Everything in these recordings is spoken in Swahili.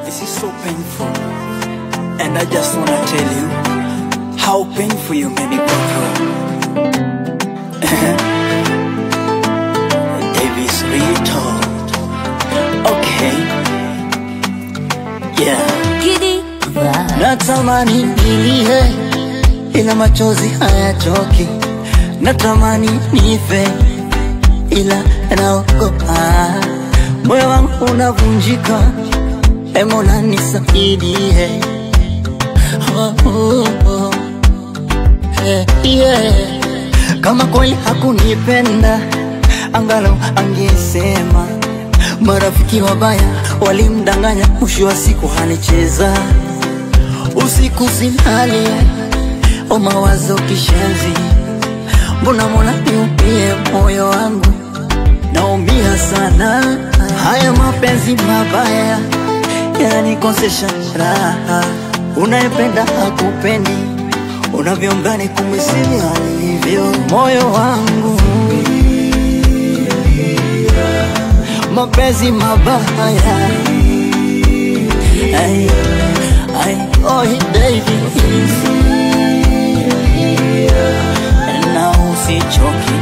This is so painful. And I just wanna tell you how painful you made me go through. Davis Rito. Okay. Yeah. Giddy vibe. Natamani nilie ila machozi hayatoki, natamani nife ila naogopa, moyo wangu unavunjika, e Mola nisaidie. Oh, oh, oh. Eh, yeah. Kama kweli hakunipenda angalau angesema. Marafiki wabaya walimdanganya, mwisho wa siku hanicheza usiku silali, o mawazo kishenzi, mbona Mola niupie moyo wangu, naumia sana. Haya mapenzi mabaya yananikosesha raha, unayependa hakupendi, unavyomdhani kumwisivi alivyo moyo wangu mapenzi mabaya ay, ay, oh baby na usichoki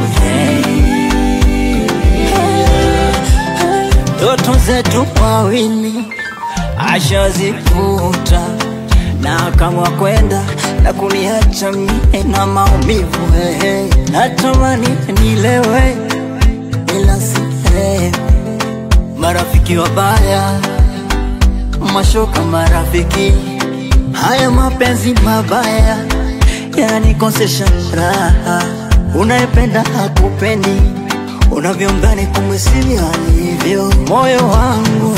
ndoto zetu wawili ashazifuta na kama kwenda na kuniacha mie na maumivu hey. Natamani nilewe ila silewi marafiki wabaya, mashoka marafiki, haya mapenzi mabaya yananikosesha raha, unayependa hakupendi, unavyomdhani kumwisivi alivyo moyo wangu,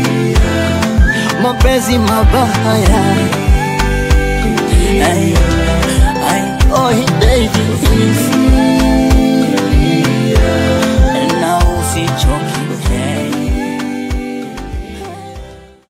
mapenzi mabaya ay,